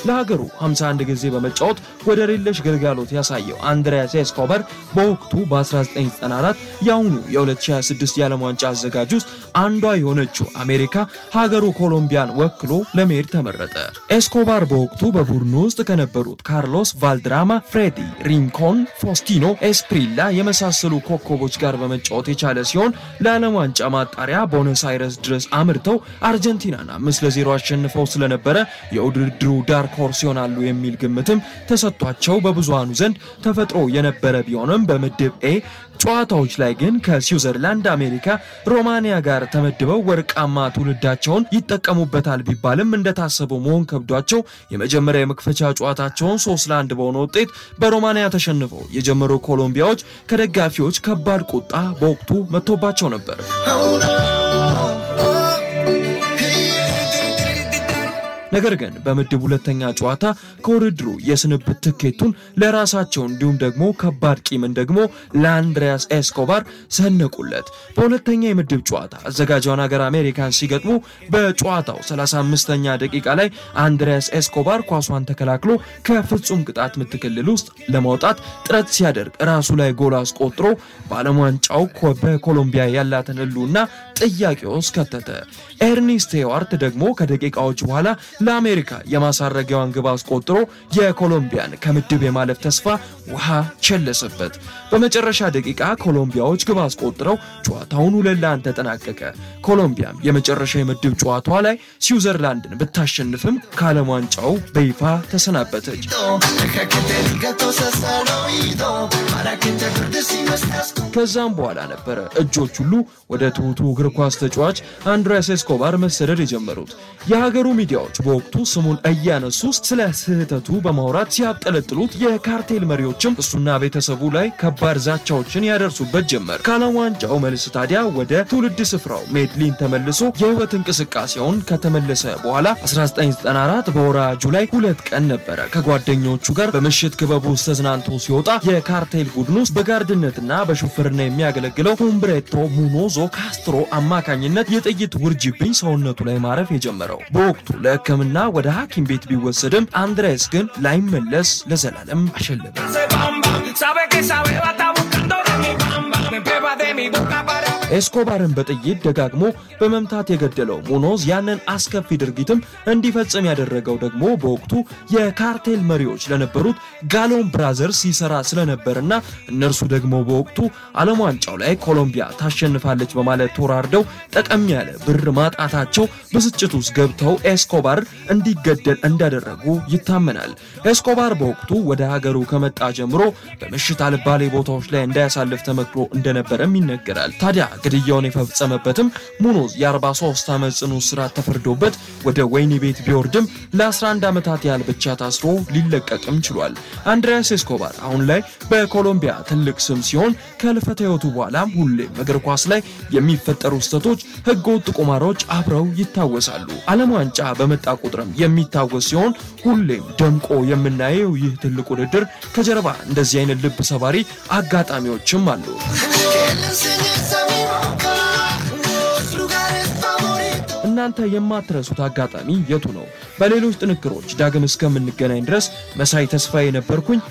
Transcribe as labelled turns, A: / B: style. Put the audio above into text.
A: ለሀገሩ 51 ጊዜ በመጫወት ወደር የለሽ ግልጋሎት ያሳየው አንድሪያስ ኤስኮባር በወቅቱ በ1994 የአሁኑ የ2026 የዓለም ዋንጫ አዘጋጅ ውስጥ አንዷ የሆነችው አሜሪካ ሀገሩ ኮሎምቢያን ወክሎ ለመሄድ ተመረጠ። ኤስኮባር በወቅቱ በቡድኑ ውስጥ ከነበሩት ካርሎስ ቫልድራማ፣ ፍሬዲ ሪንኮን፣ ፎስቲኖ ኤስፕሪላ የመሳሰሉ ኮከቦች ጋር በመጫወት የቻለ ሲሆን ለዓለም ዋንጫ ማጣሪያ ቦነስ አይረስ ድረስ አምርተው አርጀንቲናን አምስት ለዜሮ አሸንፈው ስለነበረ የውድድሩ ዳርክ ሆርስ ይሆናሉ የሚል ግምትም ተሰጥቷቸው በብዙሃኑ ዘንድ ተፈጥሮ የነበረ ቢሆንም በምድብ ኤ ጨዋታዎች ላይ ግን ከስዊዘርላንድ፣ አሜሪካ፣ ሮማኒያ ጋር ተመድበው ወርቃማ ትውልዳቸውን ይጠቀሙበታል ቢባልም እንደታሰበው መሆን ከብዷቸው የመጀመሪያ የመክፈቻ ጨዋታቸውን ሶስት ለአንድ በሆነ ውጤት በሮማኒያ ተሸንፈው የጀመሩ ኮሎምቢያዎች ከደጋፊዎች ከባድ ቁጣ በወቅቱ መጥቶባቸው ነበር። ነገር ግን በምድብ ሁለተኛ ጨዋታ ከውድድሩ የስንብት ትኬቱን ለራሳቸው እንዲሁም ደግሞ ከባድ ቂምን ደግሞ ለአንድሪያስ ኤስኮባር ሰነቁለት። በሁለተኛ የምድብ ጨዋታ አዘጋጇን ሀገር አሜሪካን ሲገጥሙ በጨዋታው 35ኛ ደቂቃ ላይ አንድሪያስ ኤስኮባር ኳሷን ተከላክሎ ከፍጹም ቅጣት ምት ክልል ውስጥ ለማውጣት ጥረት ሲያደርግ ራሱ ላይ ጎል አስቆጥሮ በዓለም ዋንጫው በኮሎምቢያ ያላትን ሕልውና ጥያቄ ውስጥ ከተተ። ኤርኒስት ሄዋርት ደግሞ ከደቂቃዎች በኋላ ለአሜሪካ የማሳረጊያዋን ግብ አስቆጥሮ የኮሎምቢያን ከምድብ የማለፍ ተስፋ ውሃ ቸለሰበት። በመጨረሻ ደቂቃ ኮሎምቢያዎች ግብ አስቆጥረው ጨዋታውን ሁለት ለአንድ ተጠናቀቀ። ኮሎምቢያም የመጨረሻ የምድብ ጨዋታዋ ላይ ስዊዘርላንድን ብታሸንፍም ከዓለም ዋንጫው በይፋ ተሰናበተች። ከዛም በኋላ ነበረ እጆች ሁሉ ወደ ትሁቱ እግር ኳስ ተጫዋች አንድሪያስ ኤስኮባር መሰደድ የጀመሩት። የሀገሩ ሚዲያዎች በወቅቱ ስሙን እያነሱ ስለ ስህተቱ በማውራት ሲያብጠለጥሉት፣ የካርቴል መሪዎችም እሱና ቤተሰቡ ላይ ከባድ ዛቻዎችን ያደርሱበት ጀመር። ከዓለም ዋንጫው መልስ ታዲያ ወደ ትውልድ ስፍራው ሜድሊን ተመልሶ የህይወት እንቅስቃሴውን ከተመለሰ በኋላ 1994 በወርሃ ጁላይ ሁለት ቀን ነበረ ከጓደኞቹ ጋር በምሽት ክበቡ ውስጥ ተዝናንቶ ሲወጣ የካርቴል ቡድን ውስጥ በጋርድነትና በሹፍርና የሚያገለግለው ሁምብሬቶ ሙኖዞ ካስትሮ አማካኝነት የጥይት ውርጅብኝ ሰውነቱ ላይ ማረፍ የጀመረው። በወቅቱ ለሕክምና ወደ ሐኪም ቤት ቢወሰድም አንድሬስ ግን ላይመለስ ለዘላለም አሸለበ። ኤስኮባርን በጥይት ደጋግሞ በመምታት የገደለው ሙኖዝ ያንን አስከፊ ድርጊትም እንዲፈጽም ያደረገው ደግሞ በወቅቱ የካርቴል መሪዎች ለነበሩት ጋሎን ብራዘርስ ይሰራ ስለነበርና እነርሱ ደግሞ በወቅቱ ዓለም ዋንጫው ላይ ኮሎምቢያ ታሸንፋለች በማለት ተወራርደው ጠቀም ያለ ብር ማጣታቸው ብስጭት ውስጥ ገብተው ኤስኮባር እንዲገደል እንዳደረጉ ይታመናል። ኤስኮባር በወቅቱ ወደ ሀገሩ ከመጣ ጀምሮ በምሽት አልባሌ ቦታዎች ላይ እንዳያሳልፍ ተመክሮ እንደነበረም ይነገራል። ታዲያ ግድያውን የፈጸመበትም ሙኖዝ የ43 ዓመት ጽኑ እስራት ተፈርዶበት ወደ ወህኒ ቤት ቢወርድም ለ11 ዓመታት ያህል ብቻ ታስሮ ሊለቀቅም ችሏል። አንድሪያስ ኤስኮባር አሁን ላይ በኮሎምቢያ ትልቅ ስም ሲሆን ከህልፈተ ህይወቱ በኋላም ሁሌም እግር ኳስ ላይ የሚፈጠሩ ስህተቶች፣ ህገወጥ ቁማሮች አብረው ይታወሳሉ። ዓለም ዋንጫ በመጣ ቁጥርም የሚታወስ ሲሆን ሁሌም ደምቆ የምናየው ይህ ትልቅ ውድድር ከጀርባ እንደዚህ አይነት ልብ ሰባሪ አጋጣሚዎችም አሉ። እናንተ የማትረሱት አጋጣሚ የቱ ነው? በሌሎች ጥንክሮች ዳግም እስከምንገናኝ ድረስ መሳይ ተስፋዬ ነበርኩኝ።